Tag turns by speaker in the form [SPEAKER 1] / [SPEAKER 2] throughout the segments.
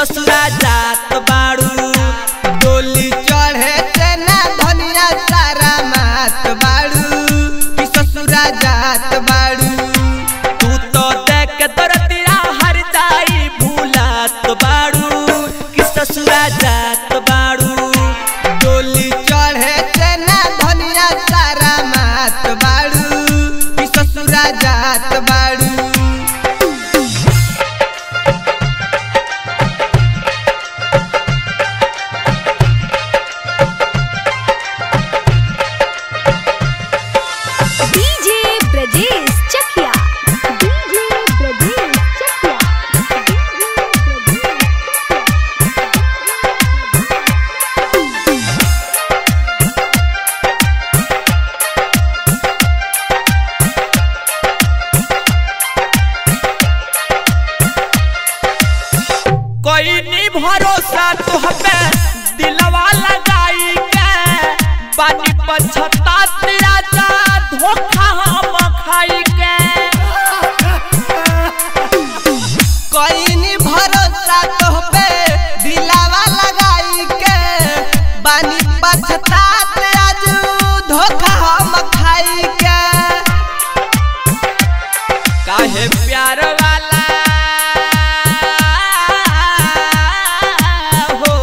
[SPEAKER 1] ससुरा जात बाड़ू
[SPEAKER 2] डोली चढ़े से ना धनिया सारा मात बाड़ू कि ससुरा जात बाड़ू
[SPEAKER 1] तू तो देख दरदिया हर दाई भूलात बाड़ू कि ससुरा जात बाड़ू
[SPEAKER 2] डोली चढ़े से ना धनिया सारा मात बाड़ू कि ससुरा जात बाड़ू
[SPEAKER 3] डीजे ब्रजेश चकिया डीजे ब्रजेश चकिया
[SPEAKER 1] कोई नहीं भरोसा तुह पे दिलवा लगाई के बानी पछता तेरा जा धोखा हम खाई के
[SPEAKER 2] कोई नहीं भरोसा तोह पे दिलावा लगाई के बानी पछतात आज धोखा हम खाई के
[SPEAKER 1] काहे प्यार वाला हो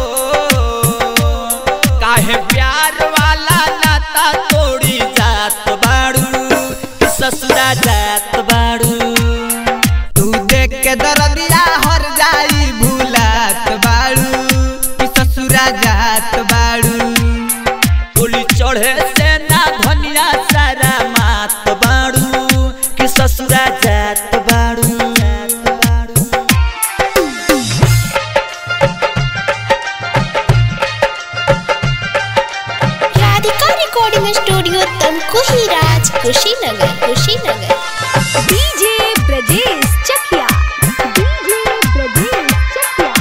[SPEAKER 1] काहे प्यार वाला नाता तोड़ी जात बाड़ू कि ससुरा जात बाड़ू
[SPEAKER 2] तू देख के दरदिया हर जाई भूलात बाड़ू कि ससुरा जात बाड़ू
[SPEAKER 1] गोली चढ़े से ना धनिया सारा मात बाड़ू कि ससुरा जात बाड़ू
[SPEAKER 4] Radhika recording studio Tamkuhi Raj Kushinagar Kushinagar
[SPEAKER 3] DJ Brajesh Chakiya DJ Brajesh Chakiya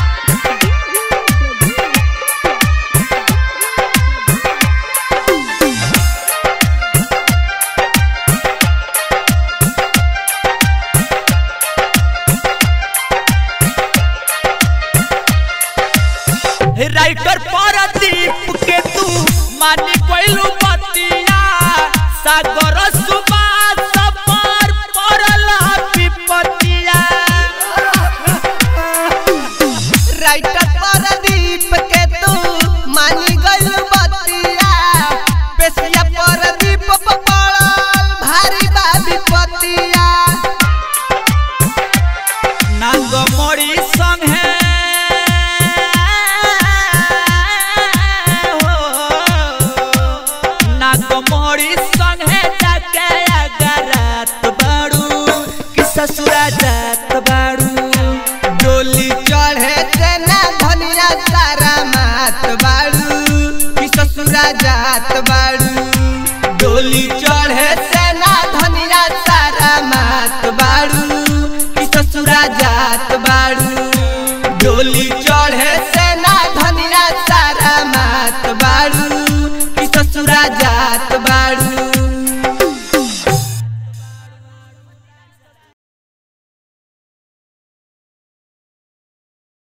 [SPEAKER 1] writer Pardeep के तू मानी कोइलू बतिया सागर सुबास पर पड़ल विपतिया
[SPEAKER 2] राइटर परदीप के तू मानी गइल बतिया पेशिया परदीप पर पड़ल भारी बा विपतिया
[SPEAKER 1] नांग मोड़ी संगे नांग मोड़ी संगे जाके अगरात बाड़ू कि ससुरा जात बाड़ू
[SPEAKER 2] डोली चढ़े से ना धनिया सारा मात बाड़ू कि ससुरा जात बाड़ू डोली चढ़े से ना धनिया सारा मात बाड़ू कि ससुरा जात बाड़ू डोली